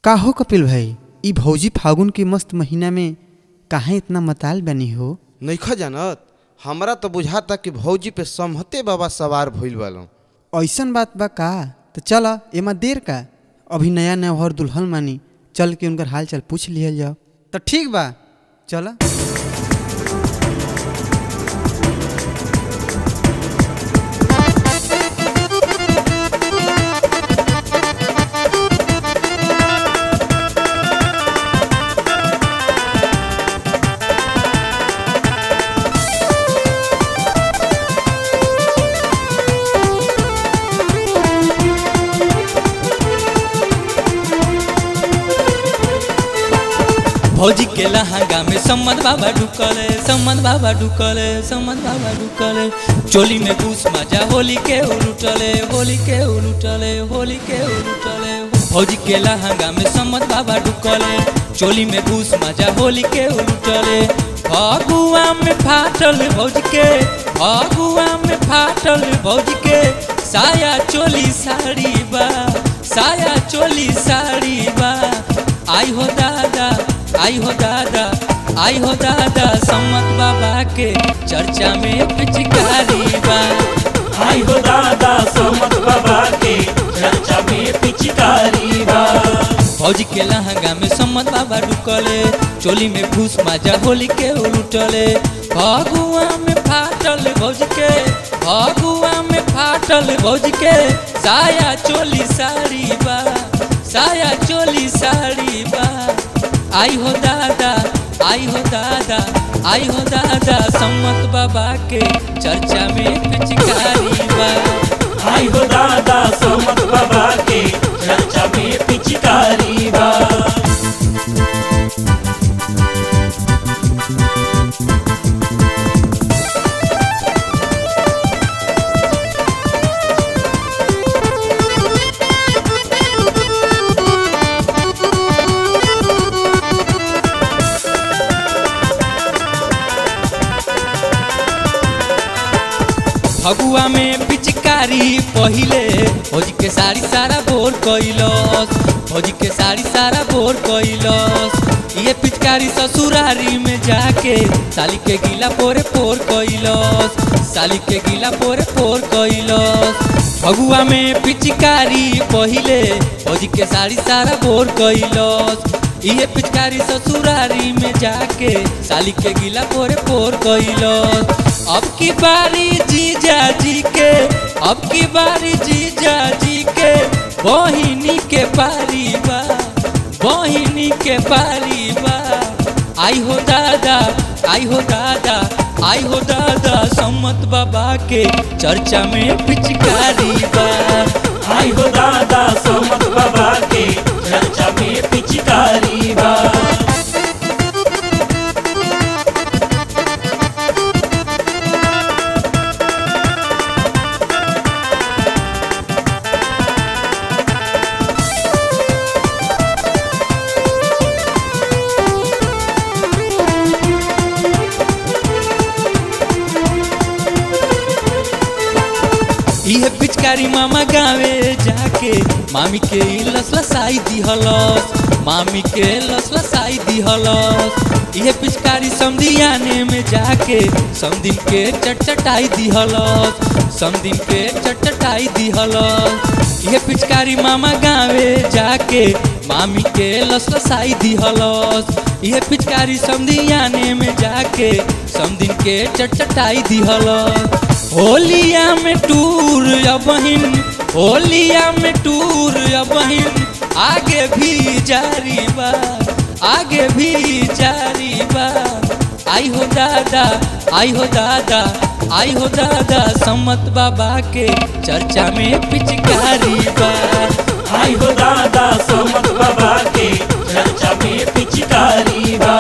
का हो कपिल भाई ई भौजी फागुन के मस्त महीना में काहे इतना मताल बनी हो नइखा जानत हमरा तो बुझाता कि भौजी पे समहते बाबा सवार भइल बालो ऐसन बात बा का तो चल एमा देर का अभी नया नया हर दुल्हन मानी चल के उनकर हाल चाल पूछ लिहल जाओ तो ठीक बा चल भौजी के लहंगा में सम्मत बाबा ढुकले सम्मत बाबा ढुकले सम्मत बाबा ढुकले चोली में घूस मजा होली के उलुटले होली के उलुटले होली के उलुटले भौजी के लहंगा में सम्मत बाबा ढुकले चोली में घूस मजा होली के उलुटले फगुआ में फाटल भौजी के फगुआ में फाटल भौजी के साया चोली साड़ी बा साया चोली साड़ी बा आई हो दादा आई हो दादा आई हो दादा सम्मत बाबा के चर्चा में पिचकारी बा आई हो दादा सोमत बाबा के चर्चा में पिचकारी बा फौजी के लहंगा में सम्मत बाबा ढुकले चोली में घूस माजा होली के उलुटले फगुआ में फाटल भौज के फगुआ में फाटल भौज के साया चोली साड़ी बा साया चोली साड़ी बा आई हो दादा आई हो दादा आई हो दादा सम्मत बाबा के चर्चा में पिचकारी बा आई हो दादा सोमत बाबा के चर्चा में पिचकारी बा फगुआ में पिचकारी पहिले भौजी के साड़ी सारा बोर कैलस भौजी के साड़ी सारा बोर कैलस ये पिचकारी ससुरारी में जाके साली के गीला पोरे पोर कैलस साली के गीला पोरे पोर कैलस फगुआ में पिचकारी पहिले भौजी के साड़ी सारा बोर कैलस ये पिचकारी ससुरारी में जाके साली के गीला पोरे पोर कैलस अब की बारी जीजा जी के अब की बारी जीजा जी के बहिनी के पारी बा बहिनी के पारी बा आई हो दादा आई हो दादा आई हो दादा सम्मत बाबा के चर्चा में पिचकारी बा आई हो दादा सोमत बाबा के चर्चा में पिचकारी बा इहे पिचकारी मामा गावे जाके मामी के लस लसाई दिहलस मामी के लस लसाई दिहलस इहे पिचकारी समधियाने में जाके समदिन के चटचटाई दिहलस समदिन के चटचटाई दिहलस इहे पिचकारी मामा गावे जाके मामी के लस लसाई दिहलस इहे पिचकारी समधियाने में जाके समदिन के चटचटाई दिहलस होलिया में टूर या बहिन होलिया में टूर या बहिन आगे भी जारी बा आगे भी जारी बा आई हो दादा आई हो दादा आई हो दादा सम्मत बाबा के चर्चा में पिचकारी बा आई हो दादा सोमत बाबा के चर्चा में पिचकारी बा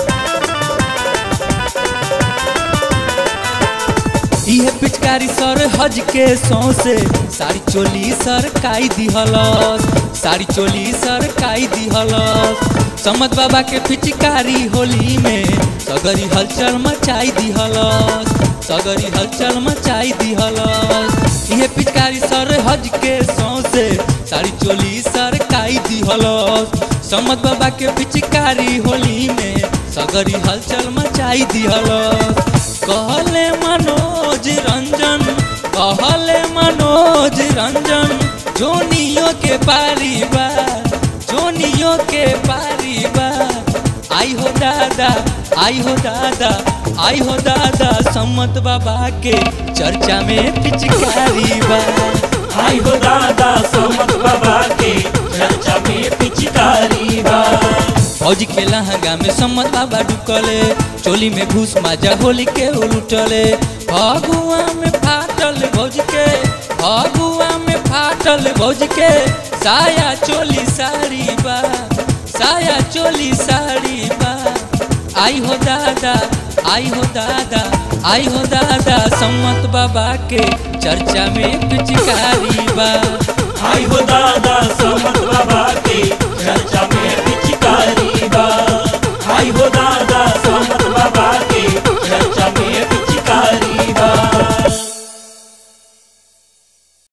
इहे पिचकारी सर हज के सौसे साड़ी चोली सरकाई दिहलस साड़ी चोली सरकाई दिहलस समत बाबा के पिचकारी होली में सगरी हलचल मचाई दिहलस सगरी हलचल मचाई दिहलस इहे पिचकारी सर हज के सौसे साड़ी चोली सरकाई दिहलस समत बाबा के पिचकारी होली में सगरी हलचल मचाई दिहलस कहले मनोज रंजन कहले मनोज रंजन जोनियो के पारिवार जोनियो के पारिवार आई हो दादा आई हो दादा आई हो दादा सम्मत बाबा के चर्चा में पिचकारी बा आई हो दादा सोमत बाबा के चर्चा में पिचकारी बा फौज के लहंगा में सम्मत बाबा ढुकले चोली में घूस माजा होली के उलटले फगुआ में फाटल भौज के फगुआ में फाटल भौज के साया चोली साड़ी बा साया चोली साड़ी बा आई हो दादा आई हो दादा आई हो दादा सम्मत बाबा के चर्चा में पिचकारी बा आई हो दादा सोमत बाबा के चर्चा में